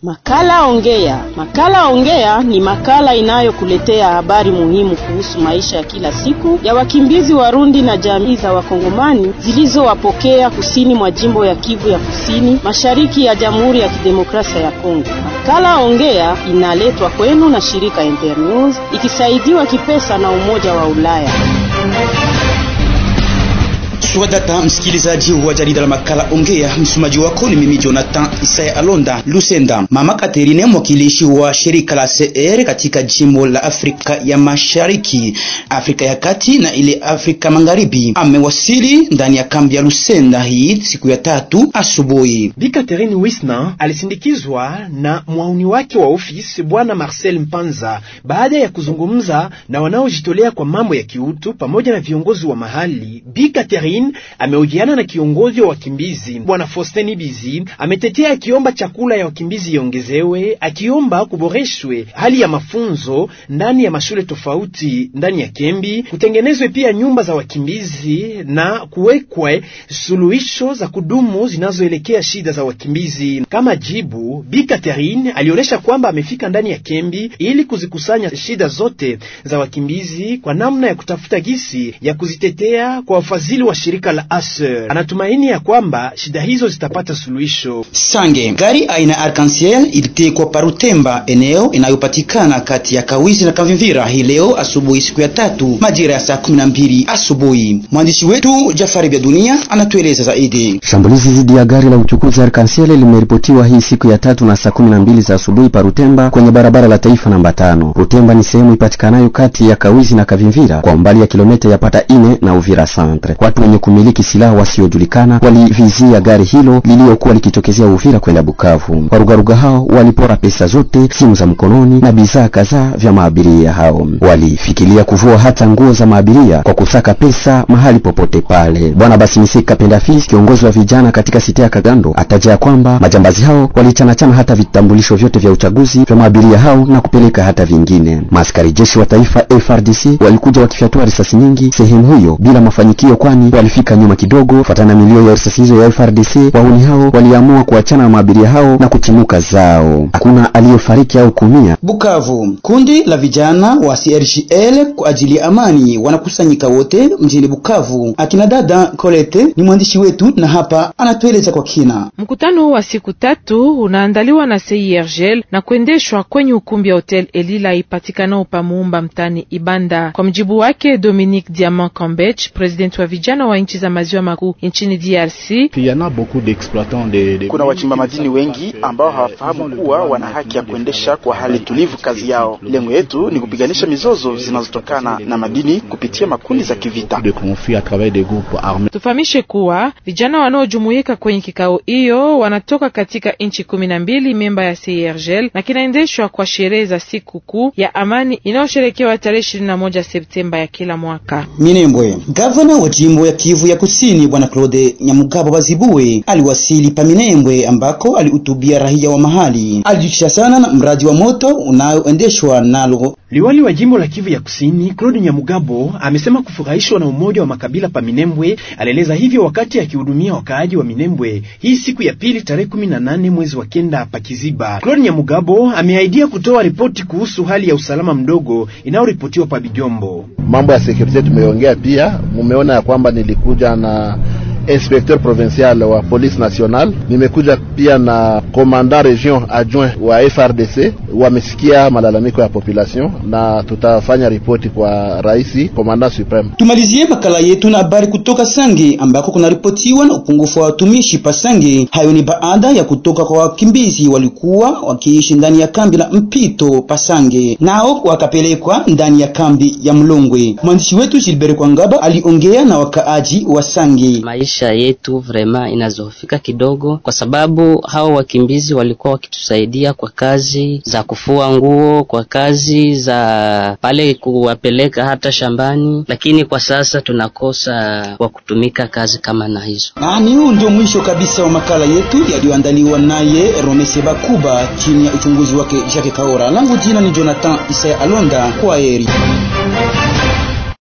Makala Ongea. Makala Ongea ni makala inayokuletea habari muhimu kuhusu maisha ya kila siku ya wakimbizi Warundi na jamii za Wakongomani zilizowapokea kusini mwa jimbo ya Kivu ya Kusini, mashariki ya Jamhuri ya Kidemokrasia ya Kongo. Makala Ongea inaletwa kwenu na shirika Internews ikisaidiwa kipesa na Umoja wa Ulaya. Swadata msikilizaji wa jarida la makala Ongea, msomaji wako ni mimi Jonathan Isaya Alonda Lusenda. Mama Katerine, mwakilishi wa shirika la CR katika jimbo la Afrika ya Mashariki, Afrika ya Kati na ile Afrika Magharibi, amewasili ndani ya kambi ya Lusenda hii siku ya tatu asubuhi. Bi Katerine Wisna alisindikizwa na mwauni wake wa ofisi bwana Marcel Mpanza baada ya kuzungumza na wanaojitolea kwa mambo ya kiutu pamoja na viongozi wa mahali. Bi Katerine amehojiana na kiongozi wa wakimbizi bwana Faustin Bizi, ametetea akiomba chakula ya wakimbizi iongezewe, akiomba kuboreshwe hali ya mafunzo ndani ya mashule tofauti ndani ya kembi, kutengenezwe pia nyumba za wakimbizi na kuwekwe suluhisho za kudumu zinazoelekea shida za wakimbizi. Kama jibu, Bi Catherine alionyesha kwamba amefika ndani ya kembi ili kuzikusanya shida zote za wakimbizi kwa namna ya kutafuta gisi ya kuzitetea kwa wafadhili wa shirika la Aser. Anatumaini ya kwamba shida hizo zitapata suluhisho. Sange, gari aina Arc-en-Ciel ilitekwa Parutemba, eneo inayopatikana kati ya Kawizi na Kavimvira hii leo asubuhi, siku ya tatu majira ya saa kumi na mbili asubuhi. Mwandishi wetu Jafari Bya Dunia anatueleza zaidi. Shambulizi dhidi ya gari la uchukuzi Arc-en-Ciel limeripotiwa hii siku ya tatu na saa kumi na mbili za asubuhi Parutemba, kwenye barabara la taifa namba tano. Rutemba ni sehemu ipatikanayo kati ya Kawizi na Kavimvira kwa umbali ya kilomita yapata ine na Uvira centre. Watu wenye kumiliki silaha wasiojulikana walivizia gari hilo lililokuwa likitokezea Uvira kwenda Bukavu. Warugaruga hao walipora pesa zote, simu za mkononi na bidhaa kadhaa vya maabiria hao. Walifikiria kuvua hata nguo za maabiria kwa kusaka pesa mahali popote pale. Bwana Basimisika Pendafis, kiongozi wa vijana katika site ya Kagando, ataja kwamba majambazi hao walichanachana hata vitambulisho vyote vya uchaguzi vya maabiria hao na kupeleka hata vingine. Maaskari jeshi wa taifa FRDC walikuja wakifyatua risasi nyingi sehemu hiyo bila mafanikio, kwani walifika nyuma kidogo. Fatana na milio ya risasi hizo ya FRDC, wahuni hao waliamua kuachana na maabiria hao na kutimuka zao. Hakuna aliyefariki au kumia. Bukavu, kundi la vijana wa CRGL kwa ajili ya amani wanakusanyika wote mjini Bukavu. Akina dada Colette ni mwandishi wetu na hapa anatueleza kwa kina. Mkutano wa siku tatu unaandaliwa na CIRGL na kuendeshwa kwenye ukumbi wa Hotel Elila ipatikanao pa Muumba mtani Ibanda. Kwa mjibu wake Dominique Diamant Kambech, president wa vijana wa nchi za maziwa makuu nchini DRC, kuna wachimba madini wengi ambao hawafahamu kuwa wana haki ya kuendesha kwa hali tulivu kazi yao. Lengo yetu ni kupiganisha mizozo zinazotokana na madini kupitia makundi za kivita. Tufahamishe kuwa vijana wanaojumuika kwenye kikao hiyo wanatoka katika nchi kumi na mbili memba ya CIRGL na kinaendeshwa kwa sherehe za siku kuu ya amani inayosherekewa tarehe ishirini na moja Septemba ya kila mwaka. Minembwe, gavana wa jimbo ya Kivu ya Kusini bwana Claude Nyamugabo Bazibue aliwasili pa Minembwe ambako alihutubia raia wa mahali. Alijikisha sana na mradi wa moto unaoendeshwa nalo Liwali wa jimbo la Kivu ya Kusini Claude Nyamugabo amesema kufurahishwa na umoja wa makabila pa Minembwe. Alieleza hivyo wakati akihudumia wakaaji wa Minembwe hii siku ya pili tarehe 18 mwezi wa kenda pa Kiziba. Claude Nyamugabo ameahidia kutoa ripoti kuhusu hali ya usalama mdogo inayoripotiwa pa Bijombo. Mambo ya security tumeongea pia, mumeona ya kwamba nilikuja na inspecteur provincial wa police nationale, nimekuja pia na commandant region adjoint wa FRDC. Wamesikia malalamiko ya population na tutafanya ripoti kwa rais commandant supreme. Tumalizie makala yetu na habari kutoka Sange ambako kunaripotiwa na upungufu wa watumishi pa Sange. Hayo ni baada ya kutoka kwa wakimbizi walikuwa wakiishi ndani ya kambi la mpito pa Sange, nao wakapelekwa ndani ya kambi ya Mlongwe. Mwandishi wetu Gilbert Kwangaba aliongea na wakaaji wa Sange. Maisha yetu vrema inazofika kidogo, kwa sababu hao wakimbizi walikuwa wakitusaidia kwa kazi za kufua nguo, kwa kazi za pale kuwapeleka hata shambani, lakini kwa sasa tunakosa kwa kutumika kazi kama na hizo. Na ni huu ndio mwisho kabisa wa makala yetu yaliyoandaliwa naye Romese Bakuba chini ya uchunguzi wake Jacques Kaora. Langu jina ni Jonathan Isaya Alonda. Kwa heri.